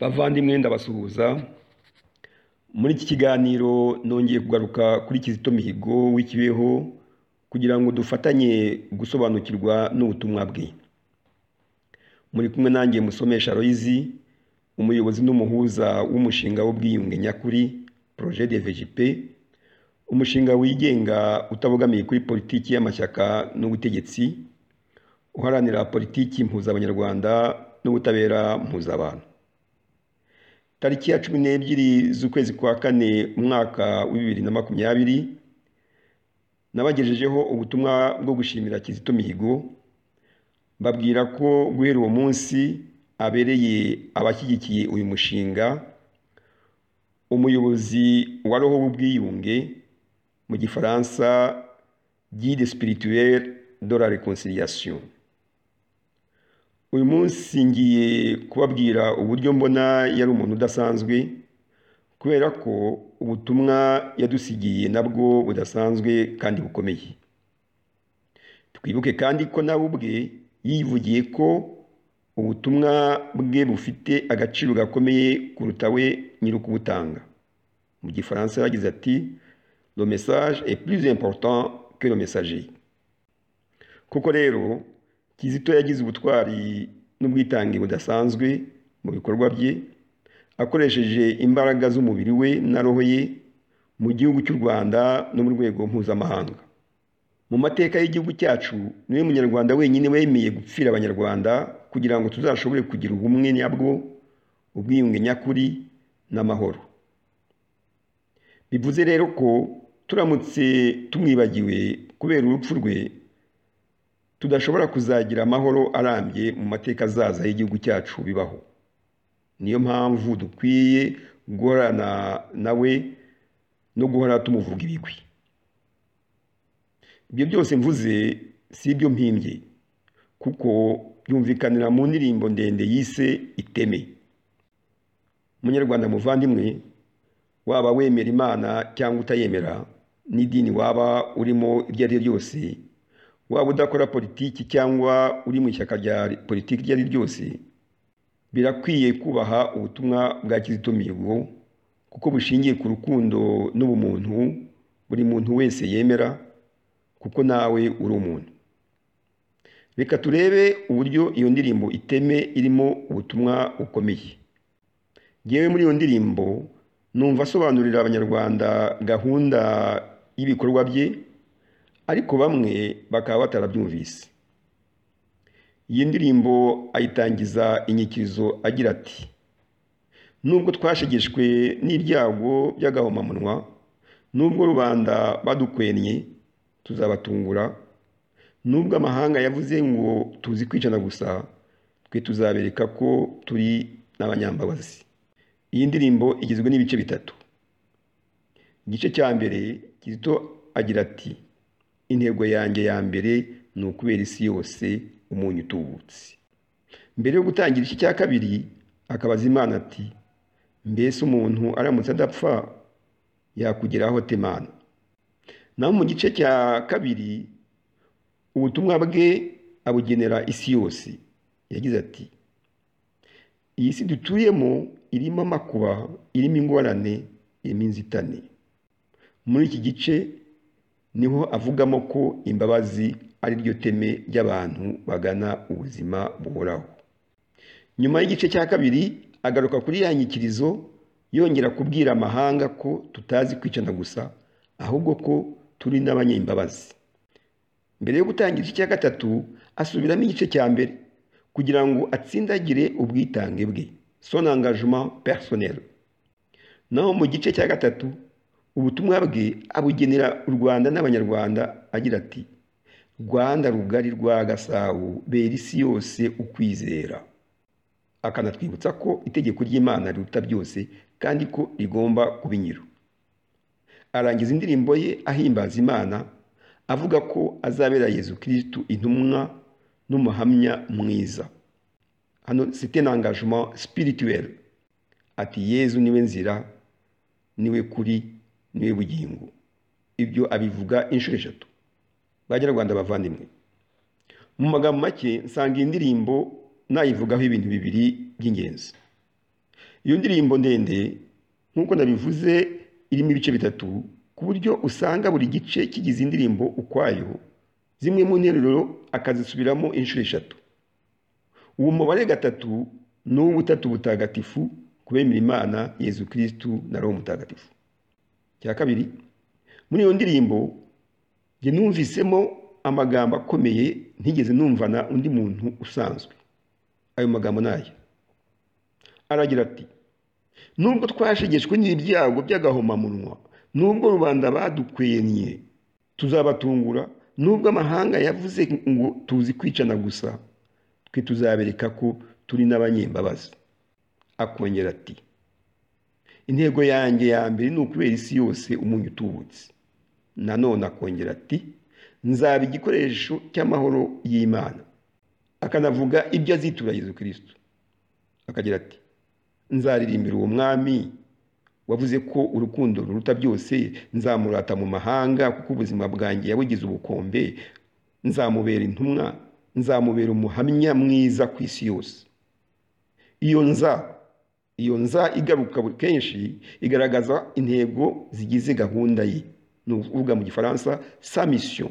Bavandimwe ndabasuhuza, muri iki kiganiro nongeye kugaruka kuri Kizito Mihigo w'ikibeho kugira ngo dufatanye gusobanukirwa n'ubutumwa bwe. Muri kumwe nanjye musomesha Aloyizi, umuyobozi n'umuhuza w'umushinga w'ubwiyunge nyakuri Projet de VJP, umushinga wigenga utabogamiye kuri politiki y'amashyaka n'ubutegetsi, uharanira politiki mpuzabanyarwanda n'ubutabera mpuzabantu. Tariki ya cumi n'ebyiri z'ukwezi kwa kane umwaka wa bibiri na makumyabiri, nabagejejeho ubutumwa bwo gushimira Kizito Mihigo, mbabwira ko guhera uwo munsi abereye abashyigikiye uyu mushinga, umuyobozi wa roho w'ubwiyunge mu gifaransa guide spirituelle de la reconciliation. Uyu munsi ngiye kubabwira uburyo mbona yari umuntu udasanzwe, kubera ko ubutumwa yadusigiye nabwo budasanzwe kandi bukomeye. Twibuke kandi ko nawe ubwe yivugiye ko ubutumwa bwe bufite agaciro gakomeye kuruta we nyiri ukubutanga. Mu gifaransa yagize ati le message est plus important que le messager. Koko rero Kizito yagize ubutwari n'ubwitange budasanzwe mu bikorwa bye, akoresheje imbaraga z'umubiri we na roho ye mu gihugu cy'u Rwanda no mu rwego mpuzamahanga. Mu mateka y'igihugu cyacu niwe munyarwanda wenyine wemeye gupfira abanyarwanda kugira ngo tuzashobore kugira ubumwe nyabwo, ubwiyunge nyakuri n'amahoro. Bivuze rero ko turamutse tumwibagiwe kubera urupfu rwe, tudashobora kuzagira amahoro arambye mu mateka azaza y'igihugu cyacu bibaho. Niyo mpamvu dukwiye guhorana nawe no guhora tumuvuga ibigwi. Ibyo byose mvuze si ibyo mpimbye kuko byumvikanira mu ndirimbo ndende yise iteme. Munyarwanda muvandimwe, waba wemera Imana cyangwa utayemera n'idini waba urimo iryo ari ryo ryose, waba udakora politiki cyangwa uri mu ishyaka rya politiki iryo ari ryo ryose, birakwiye kubaha ubutumwa bwa Kizito Mihigo kuko bushingiye ku rukundo n'ubumuntu buri muntu wese yemera kuko nawe uri umuntu. Reka turebe uburyo iyo ndirimbo iteme irimo ubutumwa bukomeye. Ngewe muri iyo ndirimbo numva asobanurira abanyarwanda gahunda y'ibikorwa bye ariko bamwe bakaba batarabyumvise. Iyi ndirimbo ayitangiza inyikirizo agira ati nubwo twashegeshwe n'ibyago by'agahomamunwa nubwo rubanda badukwenye tuzabatungura nubwo amahanga yavuze ngo tuzi kwicana gusa twe tuzabereka ko turi n'abanyambabazi iyi ndirimbo igizwe n'ibice bitatu igice cya mbere kizito agira ati intego yanjye ya mbere ni ukubera isi yose umunyu utubutse mbere yo gutangira igice cya kabiri akabaza imana ati mbese umuntu aramutse adapfa yakugeraho temana naho mu gice cya kabiri ubutumwa bwe abugenera isi yose yagize ati iyi si dutuyemo irimo amakuba irimo ingorane irimo inzitane muri iki gice niho avugamo ko imbabazi ari ryo teme ry'abantu bagana ubuzima buhoraho nyuma y'igice cya kabiri agaruka kuri ya nyikirizo yongera kubwira amahanga ko tutazi kwicana gusa ahubwo ko turi n'abanyembabazi mbere yo gutangira igice cya gatatu asubiramo igice cya mbere kugira ngo atsindagire ubwitange bwe son engagement personnel naho mu gice cya gatatu ubutumwa bwe abugenera u Rwanda n'abanyarwanda agira ati Rwanda rugari rwa Gasabo bera isi yose ukwizera akanatwibutsa ko itegeko ry'Imana riruta byose kandi ko rigomba kubinyira arangiza indirimbo ye ahimbaza Imana avuga ko azabera Yezu kirisitu intumwa n'umuhamya mwiza hano site n'angajema spirituel ati Yezu niwe nzira niwe kuri niwe bugingo ibyo abivuga inshuro eshatu banyarwanda bavandimwe mu magambo make nsanga iyi ndirimbo nayivugaho ibintu bibiri by'ingenzi Iyo ndirimbo ndende nk'uko nabivuze irimo ibice bitatu ku buryo usanga buri gice kigize indirimbo ukwayo zimwe mu nteruro akazisubiramo inshuro eshatu uwo mubare gatatu ni uw'ubutatu butagatifu kubemera imana yezu kirisitu na roho mutagatifu cya kabiri muri iyo ndirimbo njye numvisemo amagambo akomeye ntigeze numvana undi muntu usanzwe ayo magambo ni aya aragira ati nubwo twashegeshwe n'ibyago by'agahomamunwa nubwo rubanda badukwenye tuzabatungura nubwo amahanga yavuze ngo tuzi kwicana gusa twe tuzabereka ko turi n'abanyembabazi akongera ati intego yanjye ya mbere ni ukubera isi yose umunyu utubutse nanone akongera ati nzaba igikoresho cy'amahoro y'imana akanavuga ibyo azitura Yezu kirisito akagira ati nzaririmbira uwo mwami wavuze ko urukundo ruruta byose nzamurata mu mahanga kuko ubuzima bwanjye yabugize ubukombe nzamubera intumwa nzamubera umuhamya mwiza ku isi yose iyo nza iyo nza igaruka kenshi igaragaza intego zigize gahunda ye ni ukuvuga mu gifaransa sa misiyo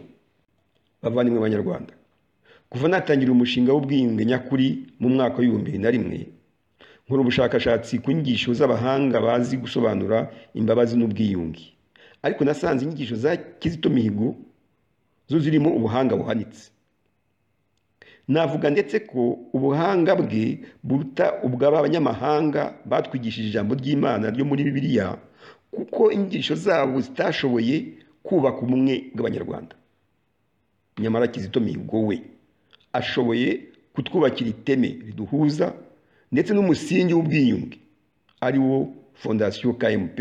bavandimwe b'abanyarwanda kuva natangira umushinga w'ubwiyunge nyakuri mu mwaka w'ibihumbi bibiri na rimwe nkora ubushakashatsi ku nyigisho z'abahanga bazi gusobanura imbabazi n'ubwiyunge ariko nasanze inyigisho za kizito mihigo zo zirimo ubuhanga buhanitse navuga ndetse ko ubuhanga bwe buruta ubw'abanyamahanga batwigishije ijambo ry'imana ryo muri bibiliya kuko inyigisho zabo zitashoboye kubaka ubumwe bw'abanyarwanda nyamara kizito mihigo we ashoboye kutwubakira iteme riduhuza ndetse n'umusingi w'ubwiyunge ari wo fondasiyo kmp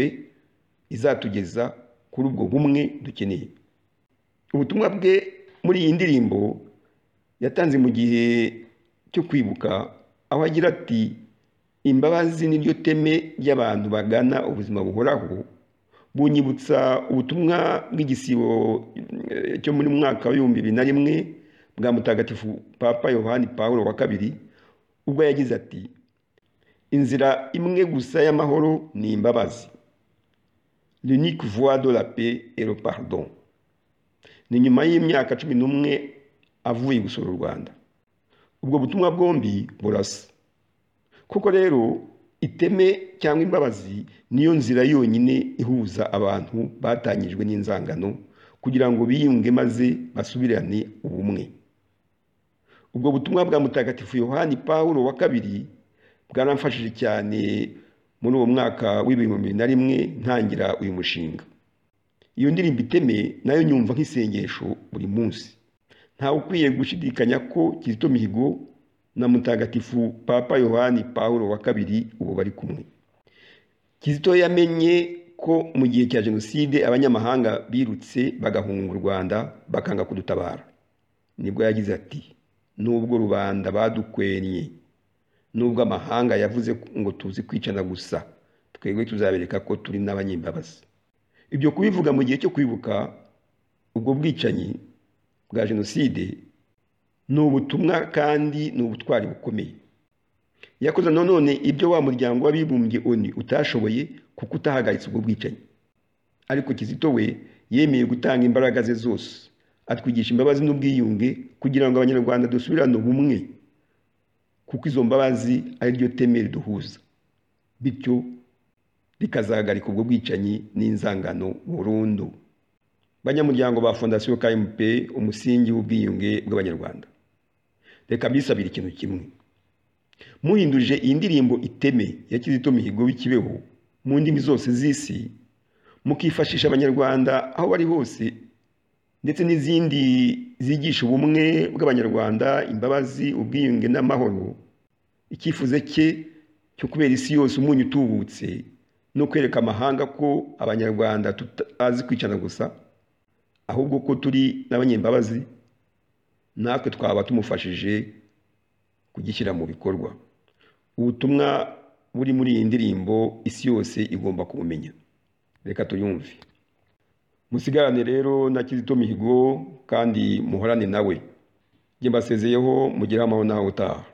izatugeza kuri ubwo bumwe dukeneye ubutumwa bwe muri iyi ndirimbo yatanze mu gihe cyo kwibuka aho agira ati imbabazi n'iryo teme ry'abantu bagana ubuzima buhoraho bunyibutsa ubutumwa bw'igisibo cyo muri mwaka w'ibihumbi bibiri na rimwe bwa mutagatifu papa yohani paul wa kabiri ubwo yagize ati inzira imwe gusa y'amahoro ni imbabazi l'unique voie de la paix et le pardon ni nyuma y'imyaka cumi n'umwe avuye gusura u rwanda ubwo butumwa bwombi burasa kuko rero iteme cyangwa imbabazi niyo nzira yonyine ihuza abantu batangijwe n'inzangano kugira ngo biyunge maze basubirane ubumwe ubwo butumwa bwa mutagatifu yohani paul wa kabiri bwaramfashije cyane muri uwo mwaka w'ibihumbi bibiri na rimwe ntangira uyu mushinga iyo ndirimbo iteme nayo nyumva nk'isengesho buri munsi ntawe ukwiye gushidikanya ko kizito mihigo na mutagatifu papa yohani paul wa kabiri ubu bari kumwe kizito yamenye ko mu gihe cya jenoside abanyamahanga birutse bagahunga u rwanda bakanga kudutabara nibwo yagize ati nubwo rubanda badukwenye nubwo amahanga yavuze ngo tuzi kwicana gusa twebwe tuzabereka ko turi n'abanyembabazi ibyo kubivuga mu gihe cyo kwibuka ubwo bwicanyi bwa jenoside ni ubutumwa kandi ni ubutwari bukomeye yakoze nanone ibyo wa muryango w'abibumbye oni utashoboye kuko utahagaritse ubwo bwicanyi ariko kizito we yemeye gutanga imbaraga ze zose atwigisha imbabazi n'ubwiyunge kugira ngo abanyarwanda dusubirane ubumwe kuko izo mbabazi ari ryo teme riduhuza bityo rikazahagarika ubwo bwicanyi n'inzangano burundu banyamuryango ba fondasiyo kmp umusingi w'ubwiyunge bw'abanyarwanda reka mbisabire ikintu kimwe muhinduje iyi ndirimbo iteme ya kizito mihigo w'ikibeho mu ndimi zose z'isi mukifashisha abanyarwanda aho bari hose ndetse n'izindi zigisha ubumwe bw'abanyarwanda imbabazi ubwiyunge n'amahoro icyifuzo cye cyo kubera isi yose umunyu utubutse no kwereka amahanga ko abanyarwanda tutazi kwicana gusa ahubwo ko turi n'abanyembabazi natwe twaba tumufashije kugishyira mu bikorwa ubutumwa buri muri iyi ndirimbo isi yose igomba kubumenya reka tuyumve musigarane rero na kizito mihigo kandi muhorane nawe njye mbasezeyeho mugire amahoro nawe utaha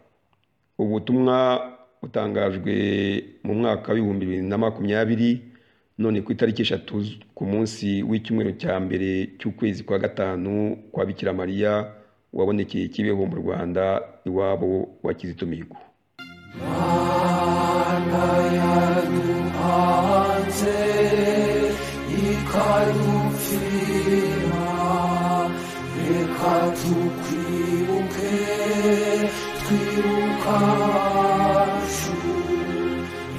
ubutumwa utangajwe mu mwaka w'ibihumbi bibiri na makumyabiri none ku itariki eshatu ku munsi w'icyumweru cya mbere cy'ukwezi kwa gatanu kwa Bikira Mariya wabonekeye Kibeho mu Rwanda iwabo wa Kizito Mihigo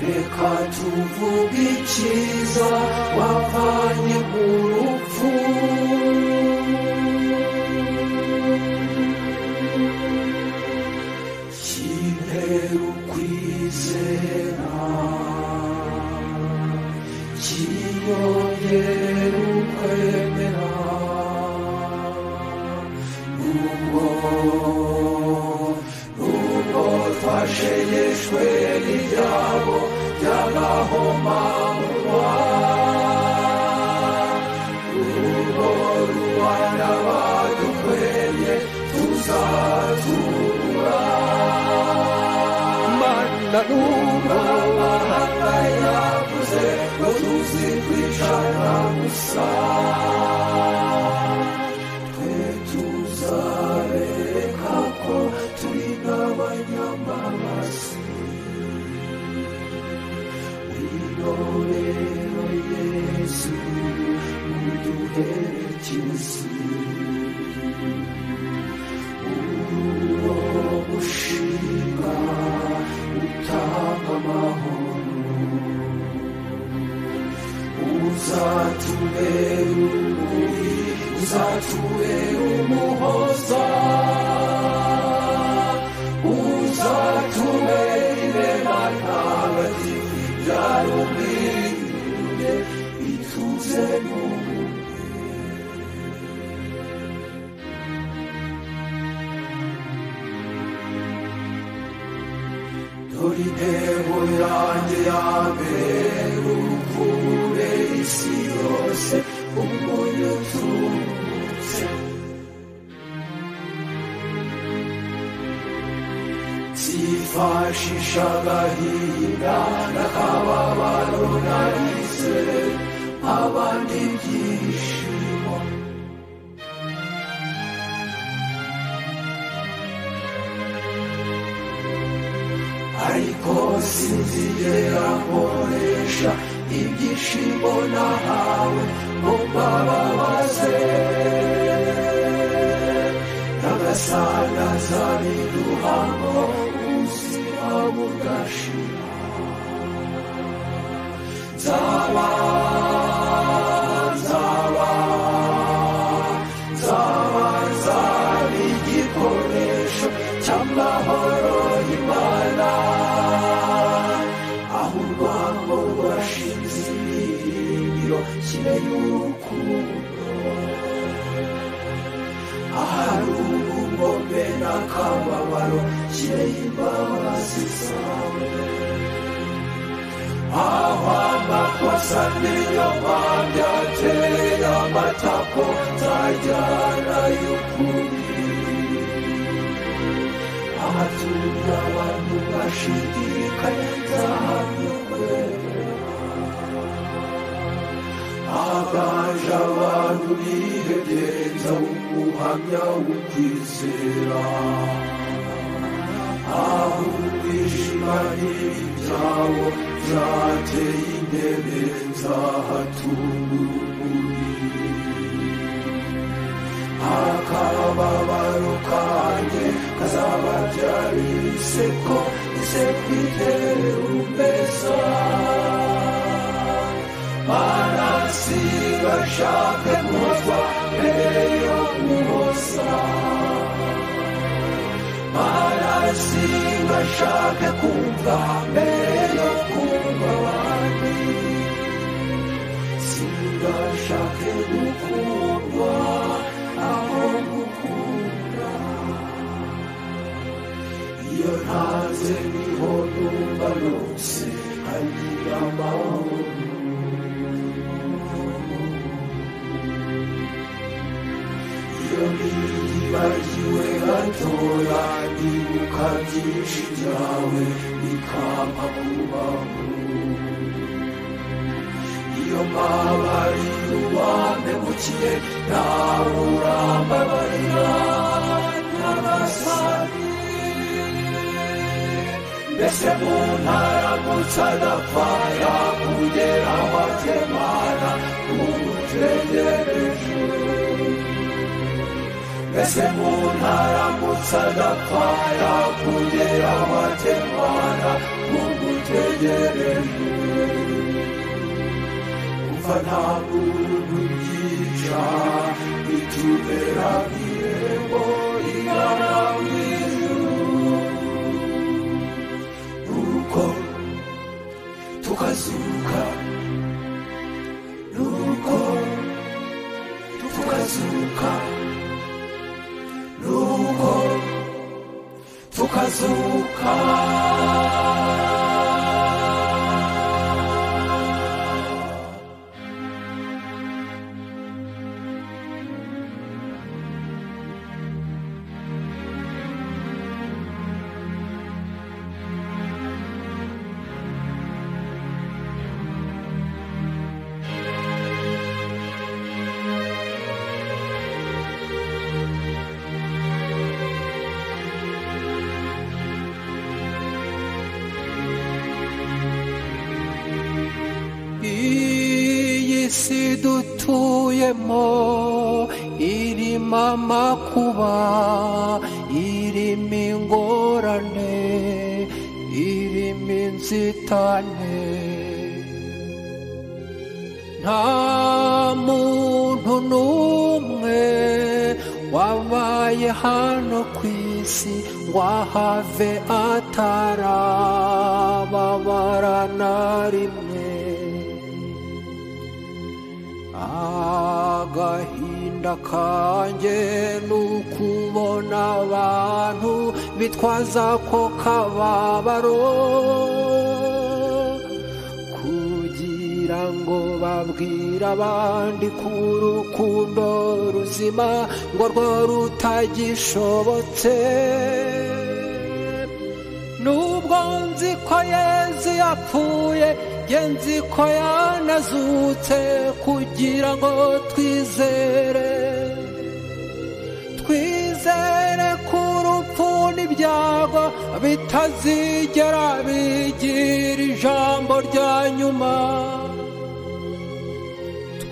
reka tuvuge icyiza wavanye mu rupfu kimperu ukwizera kiyongera ukwemera n'ubwo n'ubwo twashegeshwe n'ibyabo by'agahomamunwa urugo rubana badukweye tuzatubura mana n'ubwo mahanga yavuze ngo tuzi kwicara gusa twe tuzareka ko turi n'abanyamaraso wirorero yesu uduherekeze uburo gushinga utanga amahoro uzatubera urumuri uzatubera umuhoza uzatubera irema ntagatifu ryarumiriye ituze n'ubu dore intego yanjye ya mbere urukure isi yose umunyu uturutse zifashisha agahinda n'akababaro narize abandi ibyishimo ariko sinzigera nkoresha ibyishimo nahawe ngo mbababaze n'agasandaza biduhamo ubuzima bugashira nzaba nzaba nzaba nzaba igikoresho cy'amahoro y'imana aho urwango rwashinze ibirindiro kibe y'urukundo ahari ubugome n'akababaro kireye imbabazi zawe aho amakosa n'inyoma byateye amatako nzajyana y'ukuri ahatumye abantu bashidikanya nzahamya kwemera agaje abantu bihegenza umuhamya w'ukwizera aho umwijima n'ibyabo byateye intebe nzahatunga urumuri akababaro kanjye kazababyarira iseko iseko itere umbeza manasi gashake kuza mbere yo kuhoza manasi gashake kumva mbere yo kumva abandi singashake gukundwa aho gukunda iyo ntaze niho numva nose hanyura amahoro bagiwe gatoya nibuka byinshi byawe bikaba abubaho iyo mbabari uwampemukiye nawe urambabarira n'abasani mbese mu ntaramutse adapfa yakugera amatemana umutegereje mbese mu ntaramutse adapfa yakugera amatemana umutegereje umva nta muntu ubyica bitubera irembo igana mu ijuru nuko tukazuka nuko tukazuka nuko tukazuka iyi si dutuyemo irimo amakuba irimo ingorane irimo inzitane nta muntu n'umwe wabaye hano ku isi ngo ahave atarababara na rimwe agahinda kanjye ni ukubona abantu bitwaza ko kababaro kugira ngo babwire abandi ku rukundo ruzima ngo rwo rutagishobotse nubwo nzi ko yezu yapfuye nge nzi ko yanazutse kugira ngo twizere twizere ko urupfu n'ibyago bitazigera bigira ijambo rya nyuma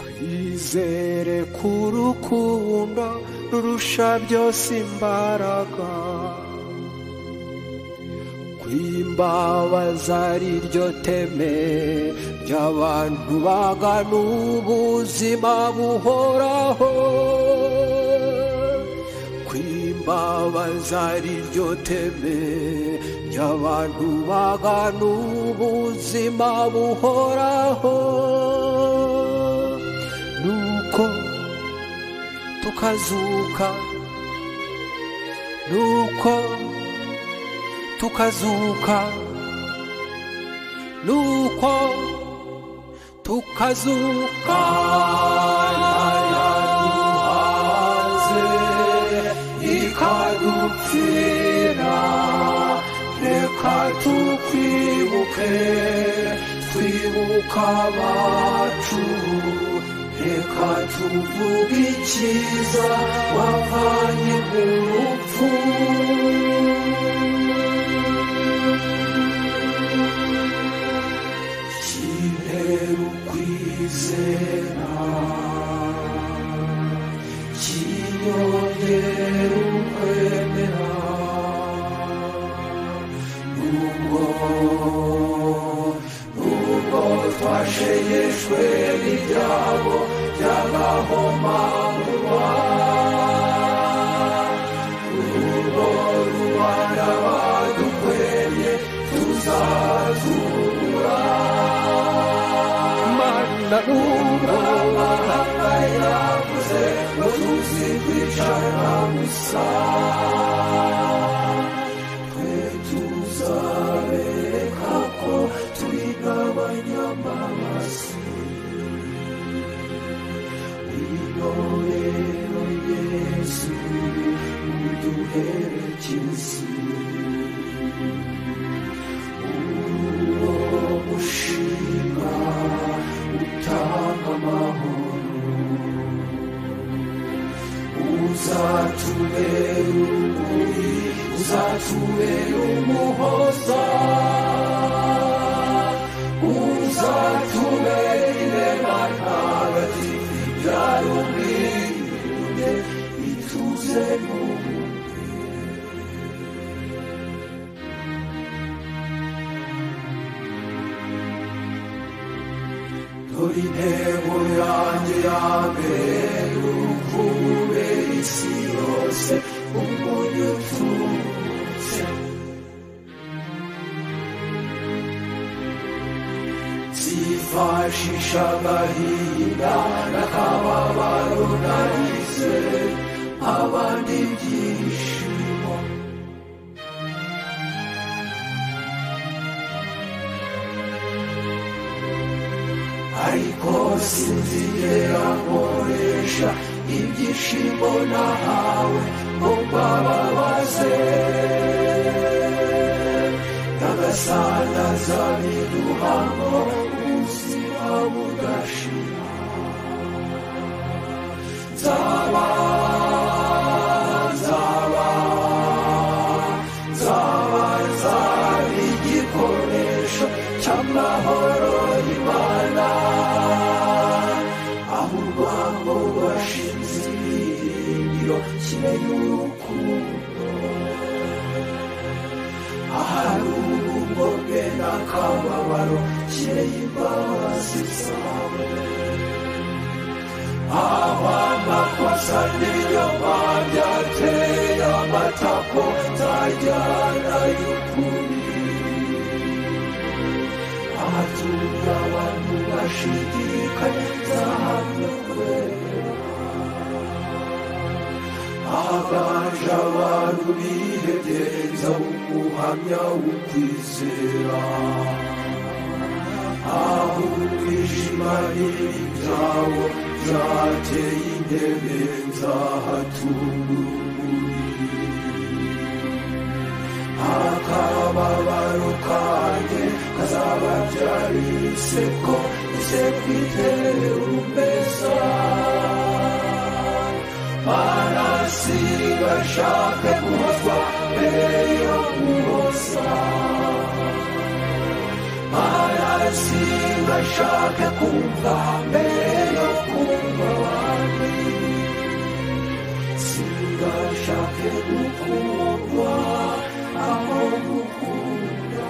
twizere ko urukundo rurusha byose imbaraga kwimbabaza ari ryo teme ry'abantu bagana ubuzima buhoraho kwimbabaza ari ryo teme ry'abantu bagana ubuzima buhoraho nuko tukazuka nuko tukazuka nuko tukazuka yaduhaze ikadupfira reka tukwibuke twibuka abacu reka tuvuge icyiza wavanye mu rupfu Kinteru kwizera kinyongera ukwemera nubwo nubwo twasheyeshwe n'ibyago by'agahomamunwa urugo rubana badukweye tuzazura mana n'ubwo amahanga yakuze ngo tuzi kwicara gusa twe tuzabereka ko turi nk'abanyamaraso intore yesu uduherekeze Seigneur. Tori nebo yanjye yabera urukume isi yose umunyu ututse zifashisha agahinda n'akababaro narize abandi ibyishimo ariko sinzigera nkoresha ibyishimo nahawe ngo mbababaze nyagasana zabiduha ngo ubuzima budashira nzaba nzaba nzaba nzaba igikoresho cy'amahoro y'imana ahubwo ngo bashinze ibyiringiro kibe y'urukundo ahari urugo bwe n'akababaro kibe y'imbabazi zawe aba makosa niyo mwabyateye amatako nzajyana y'ukuri ahatura abantu bashidikanya nzahamya kwera ahaganje abantu bihebyenza umuhamya w'ukwizera aho umwijima n'ibyabo byateye intebe nzahatura umubiri akababaro kanjye kazababyarira iseko ise kwitere umeza manasiga ashake guhozwa mbere yo guhoza manasiga ashake kumva mbere yo kumva abandi singashake gukundwa aho gukunda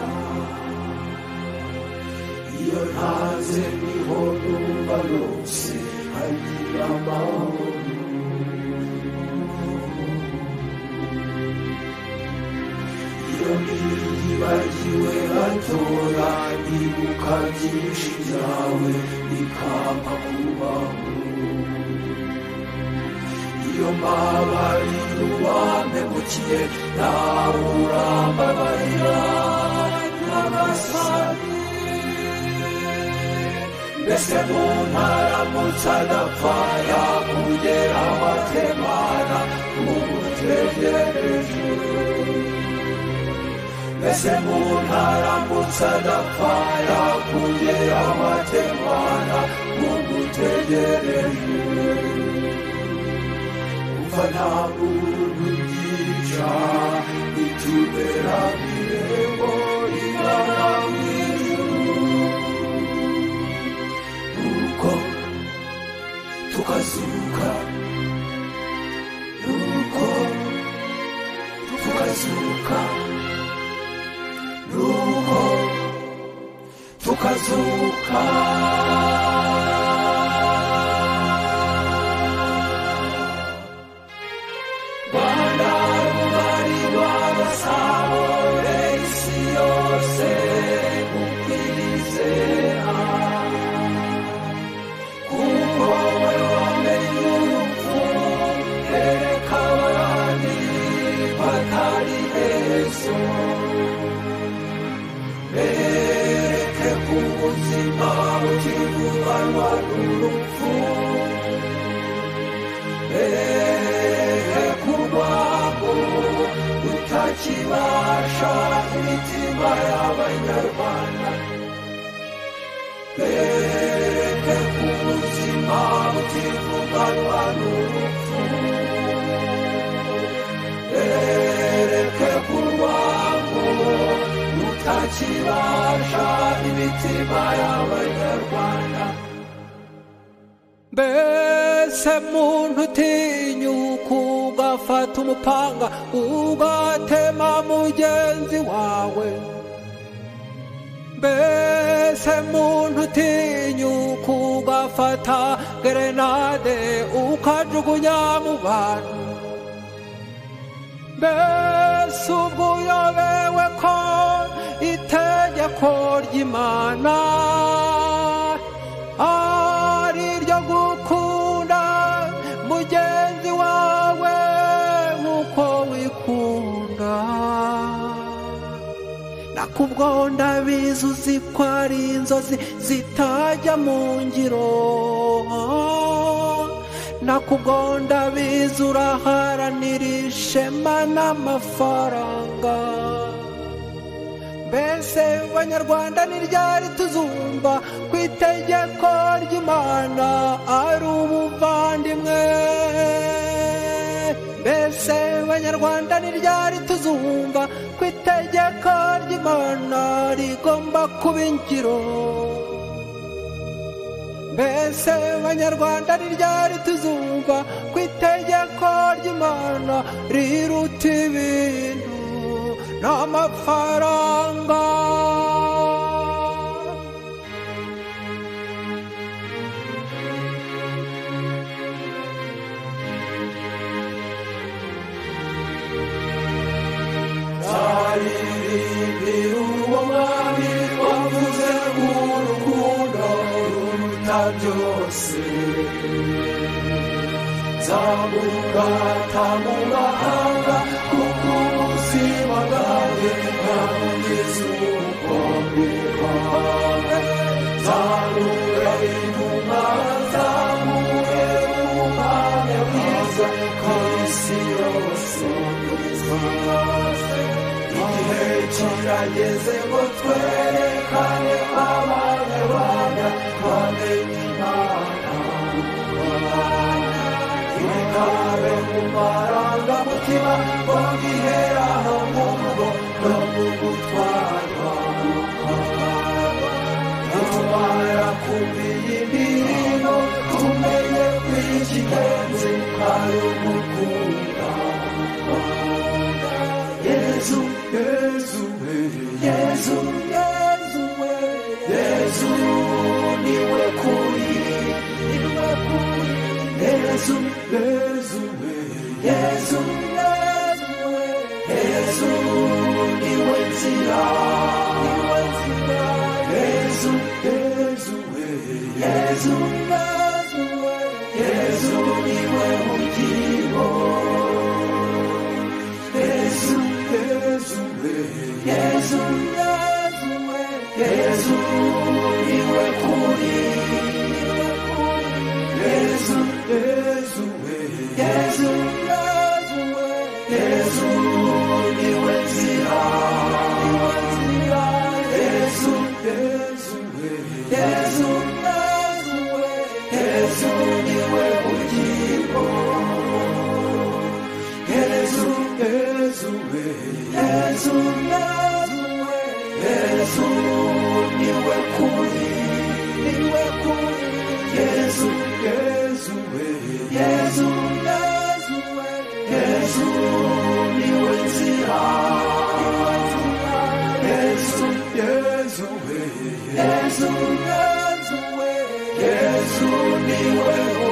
iyo ntaze niho numva rwose hagira amahoro iyo niyibagiwe batora ibuka byinshi byawe bikampa kubaho iyo mbabarira uwampemukiye nawe urambabarira n'amasani mbese mu ntaramutse adapfa yakugera amatemana umutegereje mbese mu ntaramutse adapfa yakugera amatemana umutegereje vanaburugisha itubera mirembo imana mw'ijuru nuko tukazuka nuko tukazuka nuko tukazuka ubuzima butivuganwa n'urupfu ehe kurwango utakibasha imitima y'abanyarwanda ehe kubuzima butivuganwa n'urupfu ehe kurwango utakibasha imitima y'abanyarwanda mbese muntu utinyuka ufata umupanga ugatema mugenzi wawe mbese muntu utinyuka ugafata gerenade ukajugunya mu bantu mbese ubwo uyobewe ko itegeko ry'imana ari iryo gukunda mugenzi wawe nk'uko wikunda nakubwo ndabizi uzi ko ari inzozi zitajya mu ngiro nakubwo ndabizi uraharanira ishema n'amafaranga mbese banyarwanda ni ryari tuzumva ku itegeko ry'imana ari ubuvandimwe mbese banyarwanda ni ryari tuzumva ku itegeko ry'imana rigomba kuba ingiro mbese banyarwanda ni ryari tuzumva ku itegeko ry'imana riruta ibintu n'amafaranga zaririmbira uwo mwami wavuze urukundo ruruta byose zamugata mu mahanga kuko ubuzima bwawe bwageze ubukombe bwawe zamura inuma zamure ubuhamya bwiza ku isi yose igihe kirageze ngo twerekane abanyarwanda bamenye ikabe mu marangamutima ngo giheraho mu rugo no mu gutwarwa nitumara kumva iyi ndirimbo tumenye ko ikigenzi ari ugukunda yezu yezu yezu yezu yezu niwe kuri niwe kuri yezu yezu yezu yezu niwe nzira niwe nzira yezu yezu yezu yezu niwe bugingo yezu yezu yezu yezu niwe kuri yezu yezu yezu yezu niwe nzira niwe nzira yezu yezu yezu yezu niwe bugingo yezu yezu yezu yezu niwe kuri niwe kuri yezu yezu yezu yezu niwe nzira niwe nzira yezu yezu yezu yezu niwe